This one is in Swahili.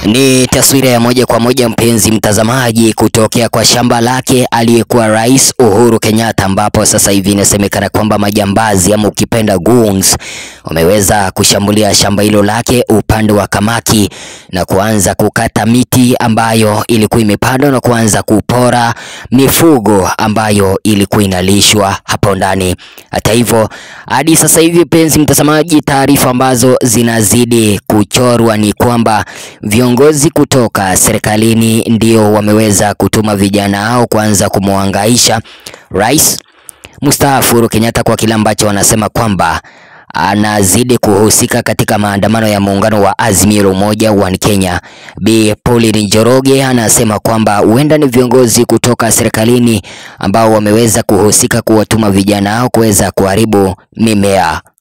Ni taswira ya moja kwa moja mpenzi mtazamaji, kutokea kwa shamba lake aliyekuwa Rais Uhuru Kenyatta, ambapo sasa hivi inasemekana kwamba majambazi ama ukipenda goons wameweza kushambulia shamba hilo lake upande wa Kamaki na kuanza kukata miti ambayo ilikuwa imepandwa na kuanza kupora mifugo ambayo ilikuwa inalishwa hapo ndani. Hata hivyo, hadi sasa hivi mpenzi mtazamaji, taarifa ambazo zinazidi kuchorwa ni kwamba viongozi kutoka serikalini ndio wameweza kutuma vijana hao kuanza kumwangaisha Rais mstaafu Uhuru Kenyatta kwa kile ambacho wanasema kwamba anazidi kuhusika katika maandamano ya muungano wa Azimio la Umoja One Kenya. Bi Pauline Njoroge anasema kwamba huenda ni viongozi kutoka serikalini ambao wameweza kuhusika kuwatuma vijana hao kuweza kuharibu mimea.